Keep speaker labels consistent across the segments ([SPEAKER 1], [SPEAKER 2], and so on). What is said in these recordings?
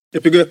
[SPEAKER 1] Yapıyor.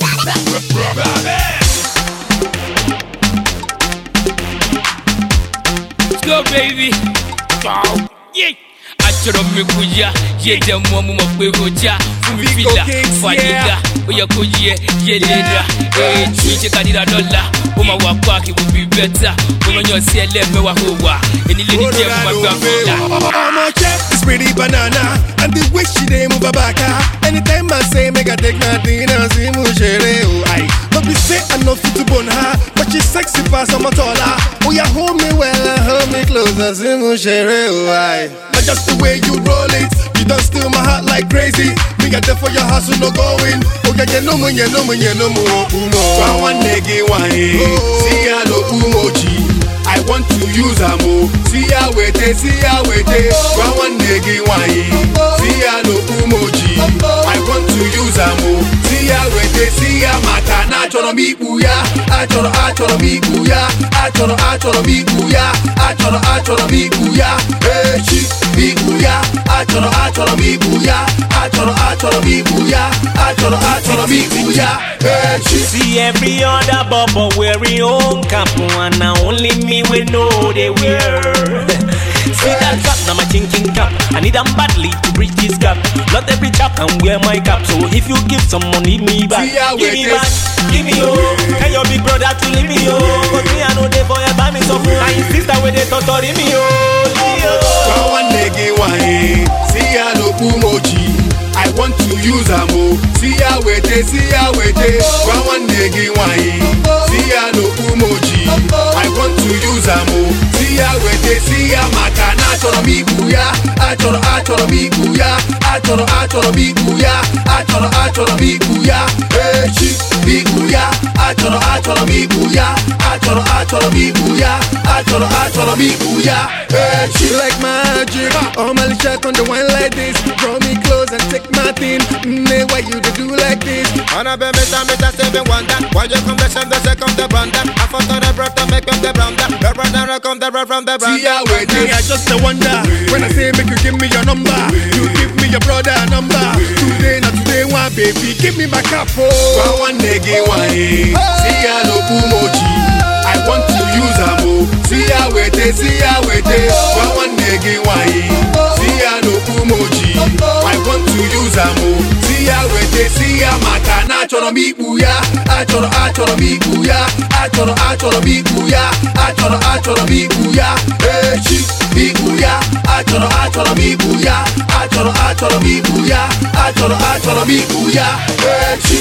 [SPEAKER 2] Let's go, baby. Wow. Yeah. Achọrọ m ekwu ya yé jẹ mọ mo mọ pé ó já fún mi
[SPEAKER 1] Vico
[SPEAKER 2] fìlà
[SPEAKER 1] Kings,
[SPEAKER 2] fàdídà ó yẹ kó yẹ yé lera ètò ìjẹkadìrà dọ́là ó máa wà páàkì wò bí bẹ́tà ó lọ yàn sí ẹlẹ́mẹ̀wá ó wà ènìlé ní jẹ́ mo máa gbà fìlà.
[SPEAKER 1] I'ma check this pretty banana and the way she dey move her back. ah. Anytime I say make I take nothing, I see mu shere oh I. But be say I no fit to bone her, but she sexy pass I'm a taller. Oh yeah, hold me well and hold me close, I see mu shere oh I. But just the way you roll it, you don't steal my heart like crazy. Me get there for your house, no going. Oh yeah, you know me, you know me, you know me, umo.
[SPEAKER 3] One nigga wine, see ya no umoji. I want to use a mo. See ya wait, see ya wait. One nigga wine, see ya no umoji. I want to use a mo. See ya wait, see ya maka na choro mi buya. Achoro achoro mi buya. Achoro achoro mi buya. Achoro achoro mi buya. Hey chi mi buya. Achoro achoro mi buya. Achoro achoro mi buya. Achoro achoro mi buya. Hey chi.
[SPEAKER 4] See every other bubble wearing own cap and now only me we know they wear. See that cap, now my chinking cap. I need them badly to bridge this gap. Not every chap can wear my cap, so if you give some money me back,
[SPEAKER 3] See how
[SPEAKER 4] give
[SPEAKER 3] it
[SPEAKER 4] me
[SPEAKER 3] is.
[SPEAKER 4] back, give me yo. Tell your big brother to leave me yo. Cause me I know they for buy me some food. And his sister with they torturing me yo. Leave me, yo.
[SPEAKER 3] One nigga wine, see ya no umoji. I want to use a mo. See ya wait, see ya wait. One nigga wine, see ya no umoji. I want to use a mo. See ya wait, see ya maka na choro mi buya. Achoro achoro mi buya. Achoro achoro mi buya. Achoro achoro mi buya. Hey chi mi buya. Achoro achoro mi buya. Achoro achoro mi buya. Achoro achoro mi buya. Hey chi.
[SPEAKER 1] She like magic. Oh my shot on the wine like this. Draw me close and take my thing. Mm, why you do do like this?
[SPEAKER 5] Wanna be Mr. Mr. Seven Wonder Why you come the same, the second, the brother I fought on the breath to make them the brother The brother come the breath from the
[SPEAKER 3] See
[SPEAKER 5] brother
[SPEAKER 3] ya wait.
[SPEAKER 1] Me, I just a wonder. When I say make you give me your number, you give me your brother number. Today, not today, one baby, give me my cup.
[SPEAKER 3] Kwa
[SPEAKER 1] Oh.
[SPEAKER 3] one nigga wine, see ya no umoji. I want to use a mo. See ya wait, see ya wait. Kwa one nigga wine, see ya no umoji. I want to use a mo. See ya wait, see ya maka na choro mi buya. Achoro achoro mi buya. Achoro achoro mi buya. Achoro achoro mi buya. Hey chi mi buya. Achoro achoro mi buya. Achoro achoro mi buya. Achoro achoro mi buya. Hey chi.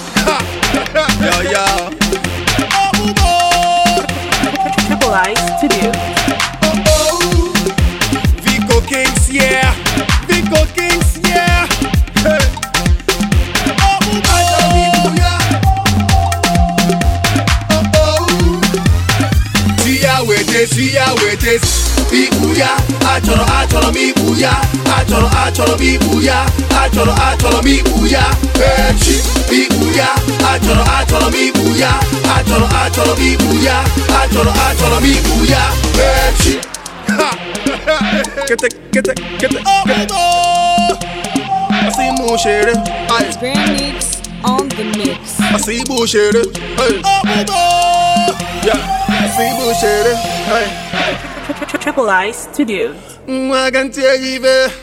[SPEAKER 1] Yo, yo.
[SPEAKER 6] Triple I Studio.
[SPEAKER 1] Vico Kings, yeah. Vico Kings, yeah. Hey.
[SPEAKER 3] Siya wete, siya wete, ibuya, achoro achoro mi buya, achoro achoro mi buya, achoro achoro mi buya, echi, ibuya, achoro achoro mi buya, achoro achoro mi buya, achoro achoro mi buya, echi.
[SPEAKER 1] Get it, get it, get it. get it. I see mu shere. Aye.
[SPEAKER 6] Grand Mix on the mix.
[SPEAKER 1] I see bu shere. Hey. Yeah. I see bu shere. Hey.
[SPEAKER 6] Triple I Studio.
[SPEAKER 1] Mm, I can tell you, babe.